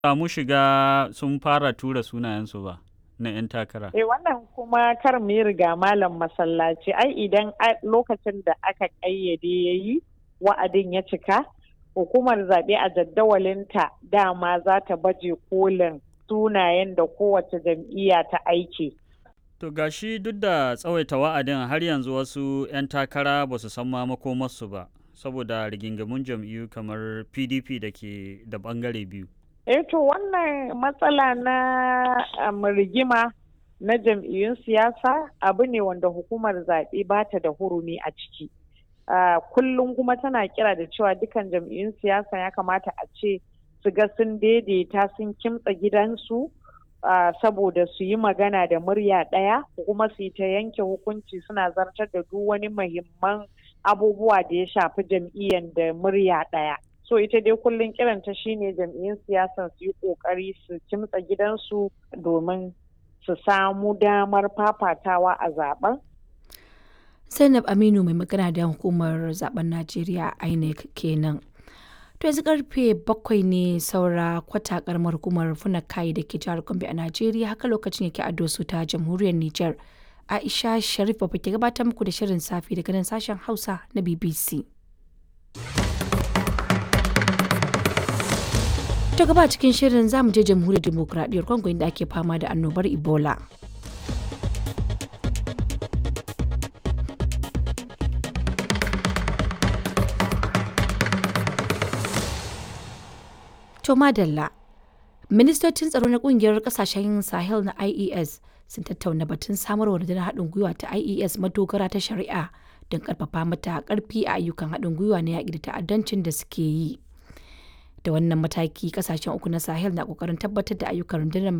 samu shiga sun fara tura sunayensu ba na 'yan takara. Eh wannan kuma kar mu yi riga malam masallaci ai idan lokacin da aka ƙayyade ya yi wa'adin ya cika hukumar zaɓe a jaddawalinta dama za ta baje kolin sunayen da kowace jam'iyya ta aiki. To gashi duk da tsawaita wa'adin har yanzu wasu 'yan takara ba su san ma makomarsu ba saboda rigingamun jam'iyyu kamar PDP da ke da bangare biyu. Eh to wannan matsala na um, rigima na jam'iyyun siyasa abu ne wanda hukumar zaɓe ba ta da hurumi a ciki. Uh, kullum kuma tana kira da cewa dukan jam'iyyun siyasa ya kamata a ce su ga sun daidaita sun kimtsa gidansu uh, saboda su yi magana da murya ɗaya kuma su yi ta yanke hukunci suna zartar da duk wani muhimman abubuwa da ya shafi jam'iyyar da murya ɗaya. so ita dai kullum kiranta shine jam'iyyun siyasan su yi kokari su kimtsa gidansu domin su samu damar fafatawa a zaben zainab aminu mai magana da hukumar zaben najeriya inec kenan to yanzu karfe bakwai ne saura kwata karamar hukumar funakai da ke jihar gombe a najeriya haka lokacin yake a dosu ta jamhuriyar niger aisha sharif ba ke gabatar muku da shirin safi daga nan sashen hausa na bbc ta gaba cikin shirin zamu je jamhuriyar demokuraɗiyyar congo inda ake fama da annobar ebola to madalla ministocin tsaro na kungiyar kasashen sahel na ies sun tattauna batun samarwa rundunar haɗin gwiwa ta ies madogara ta shari'a don karfafa mata karfi a ayyukan haɗin gwiwa na yaƙi da ta'addancin da suke yi da wannan mataki kasashen uku na sahel na kokarin tabbatar da ayyukan rundunar